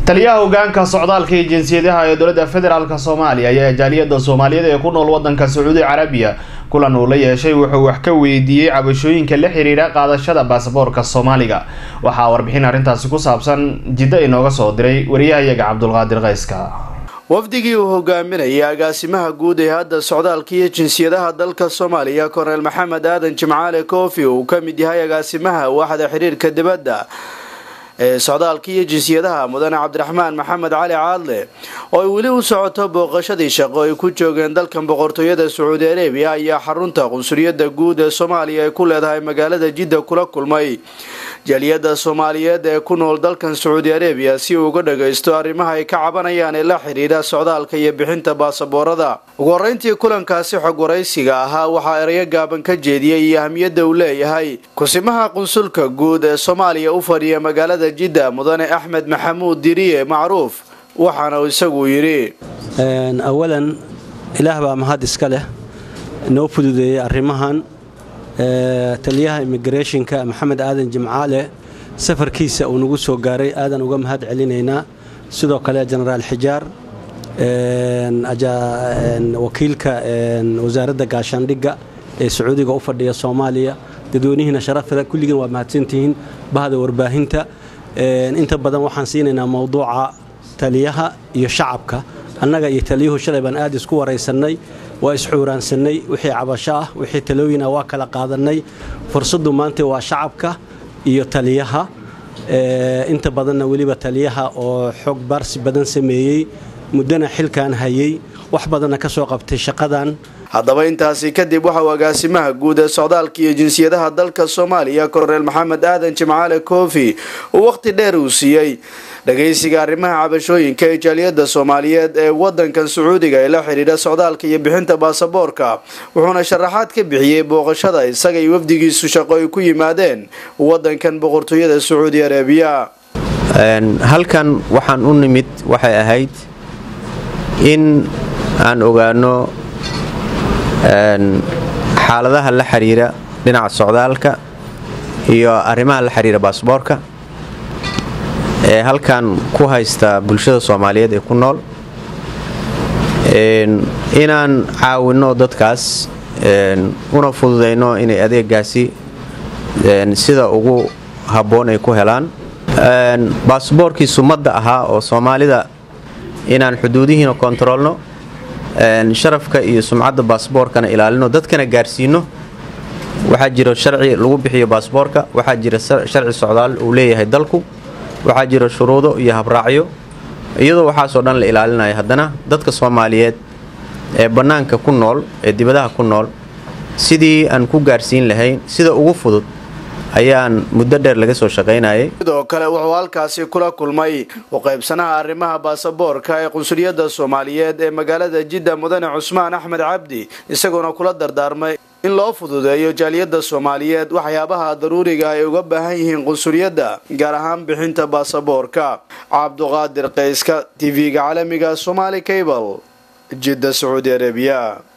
taliyaha hogaanka socdaalka iyo jinsiyadaha ee dowladda federaalk soomaaliya ayaa jaaliyada soomaaliyeed ee ku nool wadanka sacuudi carabiya kulan uu la yeeshay wuxuu wax ka weydiiyey cabashooyinka la xiriira qaadashada baasaboorka soomaaliga waxaa warbixin arrintaasi ku saabsan jiddo inooga soo diray wariyahayaga cabdulqaadir qayska wafdigii uu hogaaminayay agaasimaha guud ee hadda socdaalka iyo jinsiyadaha dalka soomaaliya korneel maxamed aadan jimcaale koofi uu ka mid yahay agaasimaha waaxda xiriirka dibadda ee socdaalka iyo jinsiyadaha mudane cabdiraxmaan maxamed cali caadle oo ay weli u socoto booqashadii shaqo ay ku joogeen dalkan boqortooyada sacuudi arabiya ayaa xarunta qunsuliyadda guud ee soomaaliya ay ku leedahay magaalada jidda kula kulmay jaaliyada soomaaliyeed ee ku nool dalkan sacuudi arabiya si uu uga dhagaysto arrimaha ay ka cabanayaan ee la xidhiidha socdaalka iyo bixinta baasaboorada ugu horeyntii kulankaasi xog waraysiga ahaa waxaa erayo gaaban ka jeediyey iyo ahmiyadda uu leeyahay kusimaha qunsulka guud ee soomaaliya u fadhiya magaalada jidda mudane axmed maxamuud diriye macruuf waxaana isagu yidhi awalan ilaah baa mahad iska leh noo fududeeyey arrimahan taliyaha immigrationka maxamed aadan jimcaale safarkiisa uu nagu soo gaaray aadan uga mahad celinaynaa sidoo kale jenaraal xijaar wakiilka wasaaradda gaashaandhigga ee sacuudiga u fadhiya soomaaliya dadweynihiina sharafada kulligiin waa mahadsantihiin bahda warbaahinta inta badan waxaan siinaynaa mowduuca taliyaha iyo shacabka annaga iyo taliyuhu shalay baan aad isku waraysannay waa isxuuraansannay wixii cabasho ah wixii talooyin ah waa kala qaadannay fursaddu maanta waa shacabka iyo taliyaha inta badanna weliba taliyaha oo xog baarsi badan sameeyey muddana xilkan hayay wax badanna ka soo qabtay shaqadan haddaba intaasi kadib waxauu agaasimaha guud ee socdaalka iyo jinsiyadaha dalka soomaaliya korneel maxamed aadan jimcaale koofi uu wakhti dheer uu siiyey dhagaysiga arrimaha cabashooyinka ee jaaliyada soomaaliyeed ee wadankan sacuudiga ee la xidhiidha socdaalka iyo bixinta baasaboorka wuxuuna sharaxaad ka bixiyey booqashada isaga iyo wafdigiisu shaqo ay ku yimaadeen wadankan boqortooyada sacuudi arabiya halkan waxaan u nimid waxay ahayd in aan ogaano xaaladaha la xiriira dhinaca socdaalka iyo arrimaha la xiriira baasboorka ee halkan ku haysta bulshada soomaaliyeed ee ku nool inaan caawinno dadkaas una fududayno inay adeegaasi sida ugu habboon ay ku helaan baasboorkii sumadda ahaa oo soomaalida inaan xuduudihiina kontaroolno sharafka iyo sumcadda baasboorkana ilaalino dadkana gaarsiino waxaa jiro sharci lagu bixiyo baasboorka waxaa jira sharci socdaal uu leeyahay dalku waxaa jiro shuruudo iyo habraacyo iyadoo waxaasoo dhan la ilaalinaya haddana dadka soomaaliyeed ee bannaanka ku nool ee dibadaha ku nool sidii aan ku gaarsiin lahayn sida ugu fudud ayaan muddo dheer laga soo shaqaynayay sidoo kale wuxuu halkaasi kula kulmay u qaybsanaha arrimaha baasaboorka ee qunsuliyadda soomaaliyeed ee magaalada jidda mudane cusmaan axmed cabdi isagoona kula dardaarmay in loo fududeeyo jaaliyadda soomaaliyeed waxyaabaha daruuriga ay uga baahan yihiin qunsuliyadda gaar ahaan bixinta baasaboorka cabduqaadir qayska tv-ga caalamiga somaali cable jidda sacuudi arabiya